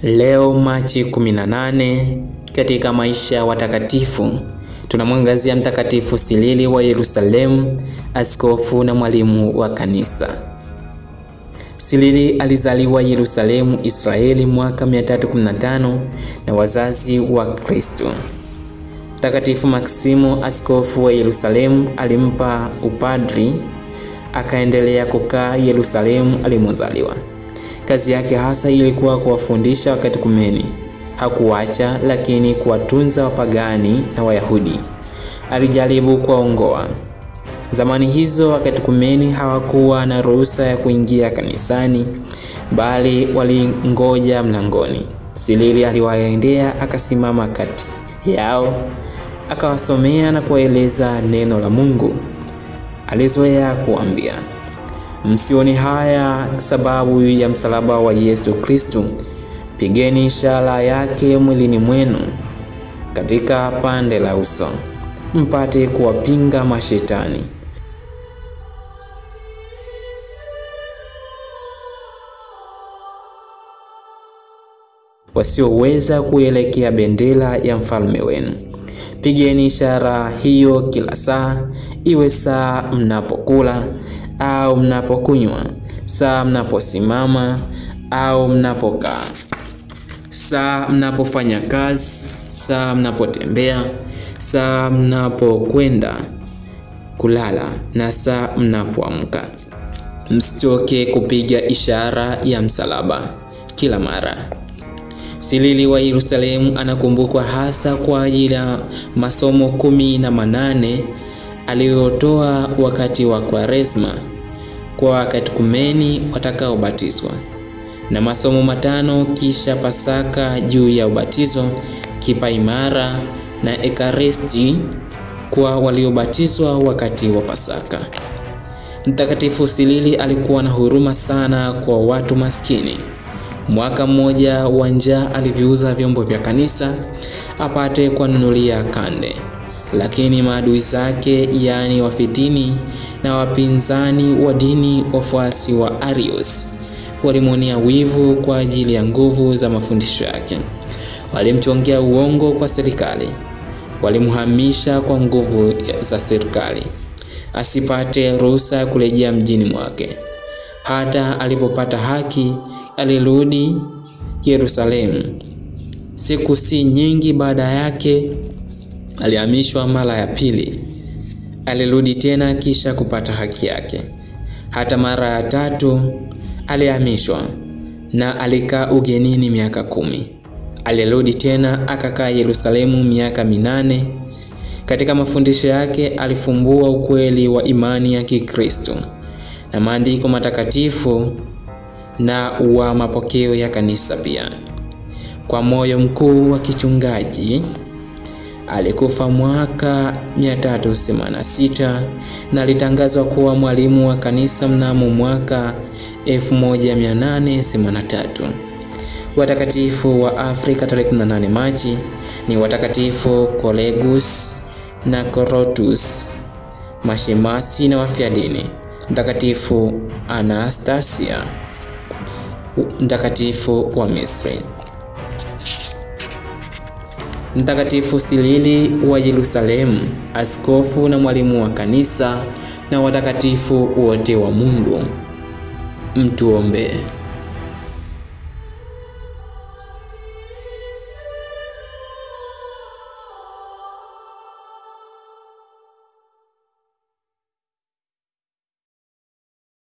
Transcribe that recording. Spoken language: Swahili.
Leo Machi 18 katika maisha ya watakatifu tunamwangazia Mtakatifu Silili wa Yerusalemu, askofu na mwalimu wa kanisa. Silili alizaliwa Yerusalemu, Israeli mwaka 315 na wazazi wa Kristo. Mtakatifu Maksimo, askofu wa Yerusalemu, alimpa upadri, akaendelea kukaa Yerusalemu alimozaliwa. Kazi yake hasa ilikuwa kuwafundisha wakatekumeni. Hakuacha lakini kuwatunza wapagani na Wayahudi. Alijaribu kuwaongoa. Zamani hizo wakatekumeni hawakuwa na ruhusa ya kuingia kanisani, bali walingoja mlangoni. Silili aliwaendea, akasimama kati yao, akawasomea na kuwaeleza neno la Mungu. Alizoea kuambia Msioni haya sababu ya msalaba wa Yesu Kristo, pigeni ishara yake mwilini mwenu katika pande la uso, mpate kuwapinga mashetani. wasioweza kuelekea bendera ya mfalme wenu. Pigeni ishara hiyo kila saa, iwe saa mnapokula au mnapokunywa, saa mnaposimama au mnapokaa, saa mnapofanya kazi, saa mnapotembea, saa mnapokwenda kulala na saa mnapoamka. Msitoke kupiga ishara ya msalaba kila mara. Silili wa Yerusalemu anakumbukwa hasa kwa ajili ya masomo kumi na manane aliyotoa wakati wa Kwaresma kwa wakatekumeni watakaobatizwa na masomo matano kisha Pasaka juu ya ubatizo, kipaimara na Ekaristi kwa waliobatizwa wakati wa Pasaka. Mtakatifu Silili alikuwa na huruma sana kwa watu maskini. Mwaka mmoja wa njaa aliviuza vyombo vya kanisa apate kuwanunulia kande, lakini maadui zake, yaani wafitini na wapinzani wa dini, wafuasi wa Arius, walimwonea wivu kwa ajili ya nguvu za mafundisho yake. Walimchongea uongo kwa serikali, walimhamisha kwa nguvu za serikali asipate ruhusa ya kurejea mjini mwake. Hata alipopata haki alirudi Yerusalemu. Siku si nyingi baada yake alihamishwa mara ya pili. Alirudi tena kisha kupata haki yake. Hata mara ya tatu alihamishwa na alikaa ugenini miaka kumi. Alirudi tena akakaa Yerusalemu miaka minane. Katika mafundisho yake alifumbua ukweli wa imani ya Kikristo na maandiko matakatifu na wa mapokeo ya kanisa pia. Kwa moyo mkuu wa kichungaji alikufa mwaka 386 na alitangazwa kuwa mwalimu wa kanisa mnamo mwaka 1883. Watakatifu wa Afrika tarehe 18 Machi ni watakatifu Kolegus na Corotus, mashemasi na wafiadini, Mtakatifu Anastasia, mtakatifu wa Misri, Mtakatifu Silili wa Yerusalemu, askofu na mwalimu wa kanisa, na watakatifu wote wa Mungu. Mtuombee.